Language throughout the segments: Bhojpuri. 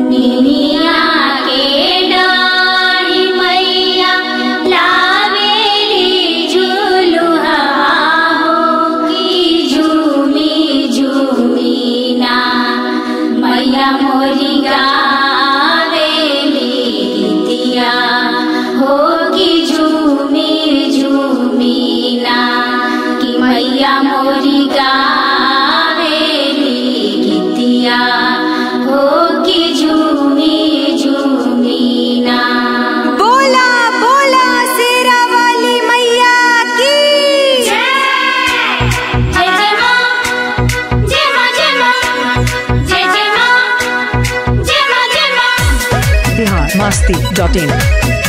निनिया के डाढ़ी मैया लावेली झुलुहा हो की झूमी झूमी ना मैया मोरी गावेली गीतिया हो की झूमी झूमी ना कि मैया मोरी गावेली गीतिया हो की झूमी झूमी ना बोला बोला शेरा वाली मैया की जय जय मां जय मां जय मां जय जय मां जय मां जय मां बिहार मस्ती डॉट इन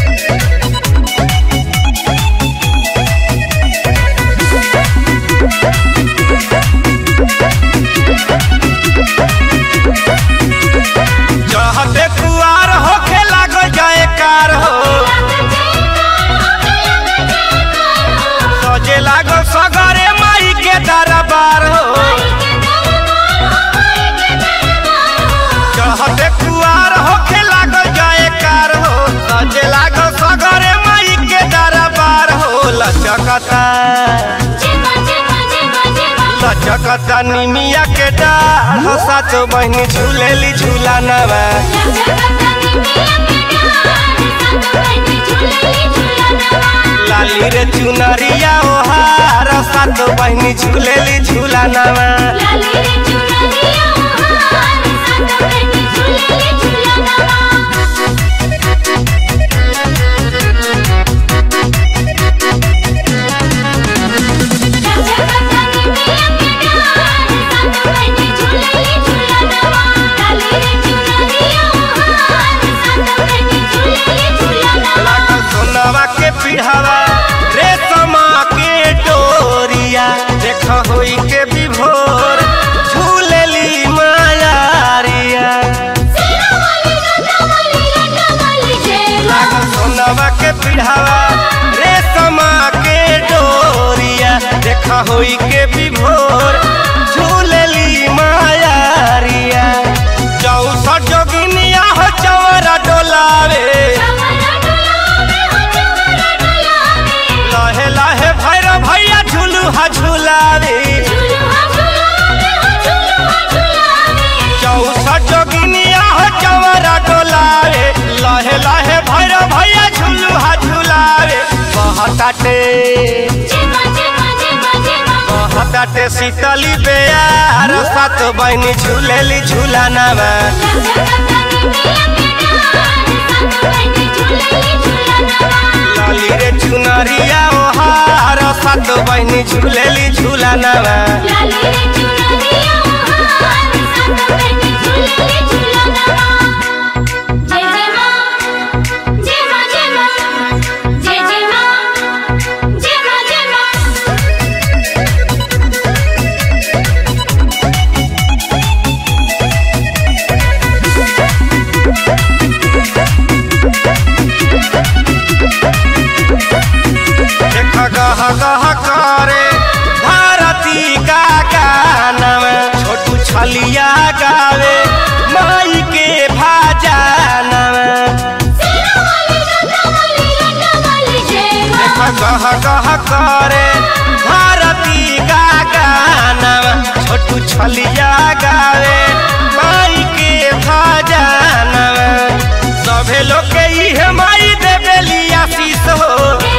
जहते कुआर होखे लागल जाए कार हो सजे लागल सगरे माई के दरबार हो जहते कुआर होखे लागल जाए कार हो सजे लागल सगरे माई के दरबार हो लचकता लचकता निमिया के डाढ़ हो साचो बहनी झूलेली झूला नवा लाली रे चुनरिया ओहार सातो बहनी झूलेली झूला नवा लागल सोनवा के पिढ़ावा रेशमा के डोरिया देख होई के विभोर झूलेली मायारिया लागल सोनवा के पिढ़ावा रेशमा के डोरिया देख होई के विभोर झूलेली मायारिया चौसठ जोगिनिया हो चौरा डोलावे लहे लहे भैरव भैया झुलुहा झुलावे चौसठ जोगिनिया हो चौरा डोलावे लहे लहे भैरव भैया झुलुहा झुलावे बहताटे बहताटे शीतली बेयार सात बहनी झूलेली झूलानावा लाली रे चुनरिया ओहार सात बहनी झूलेली झूलानावा देख गह गह करे भारती का गानवा छोटू छलिया गावे माई के भाजानवा देख गह गह करे भारती का गानवा छोटू छलिया गावे माई के भाजानवा सभे लोग के इहे माई देवेली आशीष हो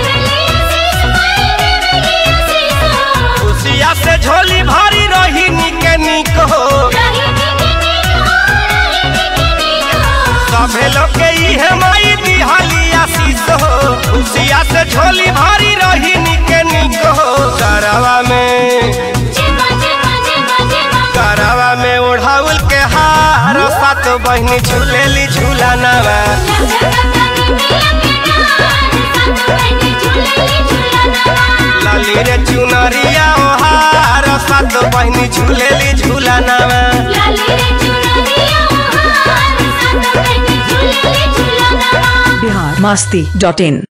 खुशिया से झोली भरी रही निके निक हो सभे लोग के इहे माई दिहाली आशीष हो खुशिया से झोली भरी रही निके निक हो करवा में करवा में ओढ़ाउल के हार सात बहनी झूलेली झूला नवा लाली रे चुनरिया ओहार सात बहनी झूलेली झूला नवा बिहार मस्ती डॉट इन